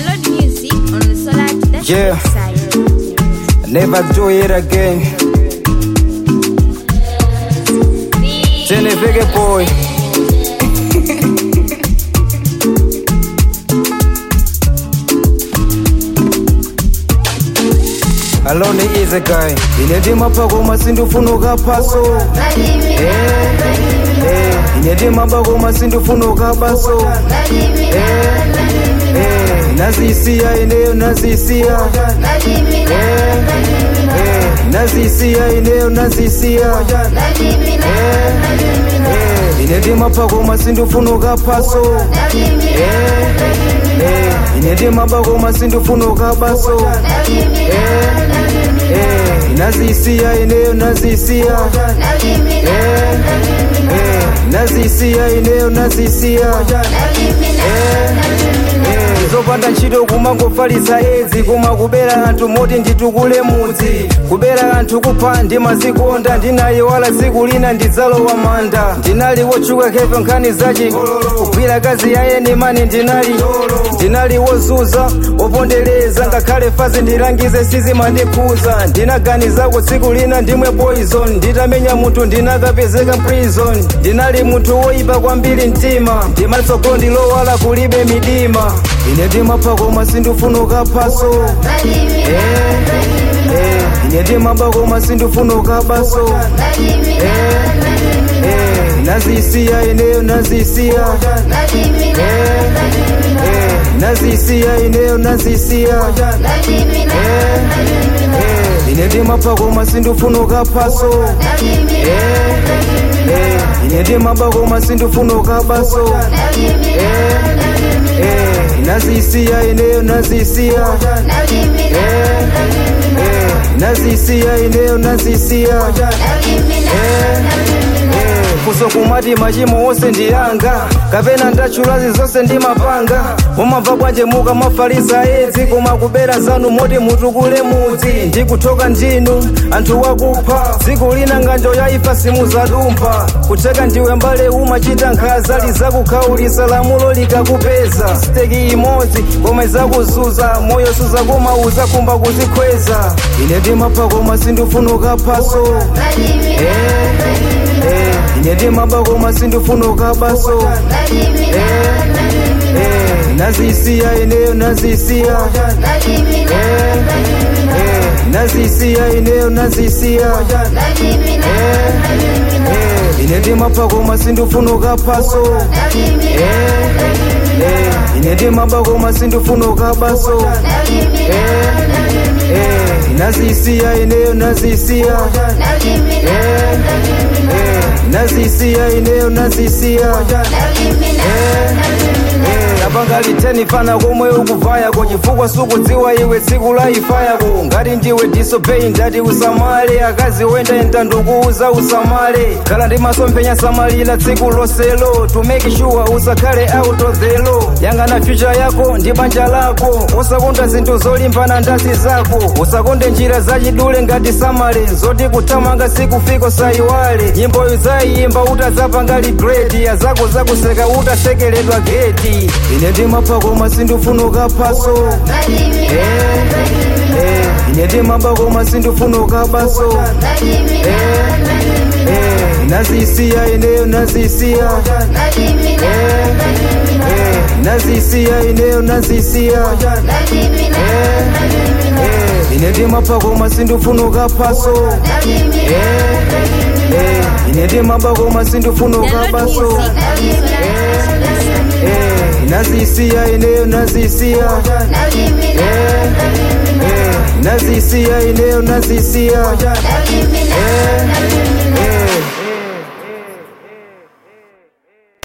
Download music on the Solar Yeah. website. Never do it again. Jenny Biggie Boy. Alone is a guy. Inedima pagoma sindufunuka paso. Eh, eh. Inedima pagoma sindufunuka baso. Eh, eh. Nazisia eneo nazisia. Eh, eh. Nazisia eneo nazisia. Eh, eh. Inedima pagoma sindufunuka paso. Eh, eh. Inedima pagoma sindufunuka baso. Eh, eh. Nazisia eneo nazisia. Eh, eh. Nazisia eneo nazisia. Eh, eh. zopanda ntchito kumangofalitsa edzi koma kubera anthu moti nditukule mudzi kubera anthu kupha ndimazikonda ndinayi wala tsiku lina ndidzalowa manda ndinali wotchuka khefe nkhani zachi kugwira kazi yayeni mani ndinali ndinali wozuza wopondereza ngakhale fazi ndilangize sizimandikhuza ndinaganizako tsiku lina ndimwe poison nditamenya munthu ndinakapezeka prison ndinali munthu woyipa kwambiri mtima ndimatsogolo ndilowala kulibe midima ine ndimapha koma sindifunuka phaso Eh, eh, ine ndimapha koma sindifunuka baso Eh, eh, nazisiya ineyo nazisiya Eh, eh, nazisiya ineyo nazisiya Eh, eh, ine ndimapha koma sindifunuka phaso Eh, eh, ine ndimapha koma sindifunuka baso Eh, eh, nazisiya ineyo nazisiya Eh, eh, nazisiya ineyo nazisiya Eh, eh, kusokumati machimo onse ndiyanga kapena ndatchulazi zonse ndimapanga mumamva kwanje muka mafalisa edzi koma kubera zanu moti mutukule mudzi ndikuthoka ndinu anthu wakupha dziko lina nganjo yaifa simuzadumpha kutheka ndiwe mbale umachita nkhaza lizakukhaulisa lamulo likakupeza steki imodzi koma izakuzuza moyo suzakumauza kumba kuzikhweza ine ndimapha koma sindifunuka phaso Eh, eh, ine ndimapha koma sindifunuka baso Eh, eh, nazisiya ineyo nazisiya Eh, eh, nazisiya ineyo nazisiya Eh, eh, ine ndimapha koma sindifunuka phaso Eh, eh, ine ndimapha koma sindifunuka baso Eh, eh, nazisiya ineyo nazisiya Eh, eh, nazisiya ineyo nazisiya Eh, eh, napanga liteni fana komwe ukuvayako chifukwa sukudziwa iwe tsiku la ifa yako ngati ndiwe disobey ndati usamale akazi wenda ndandukuuza usamale khala ndi masomphenya samalira tsiku loselo to make sure usakhale out of the law yang'ana future yako ndi banja lako usakonda zinthu zolimbana ndazi zako usakonde njira zachidule ngati samale zoti kuthamanga sikufika sayiwale nyimboyo zayimba utazapanga ligredi azako zakuseka utasekeledwa geti ine ndimapha koma sindifunuka phaso Eh, eh, ine ndimapha koma sindifunuka baso Eh, eh, nazisiya ineyo nazisiya Eh, eh, nazisiya ineyo nazisiya Eh, eh, ine ndimapha koma sindifunuka phaso Eh, eh, ine ndimapha koma sindifunuka Download baso music on the Solar website. Eh, nazisiya ineyo nazisiya Eh, eh, nazisiya ineyo nazisiya Eh,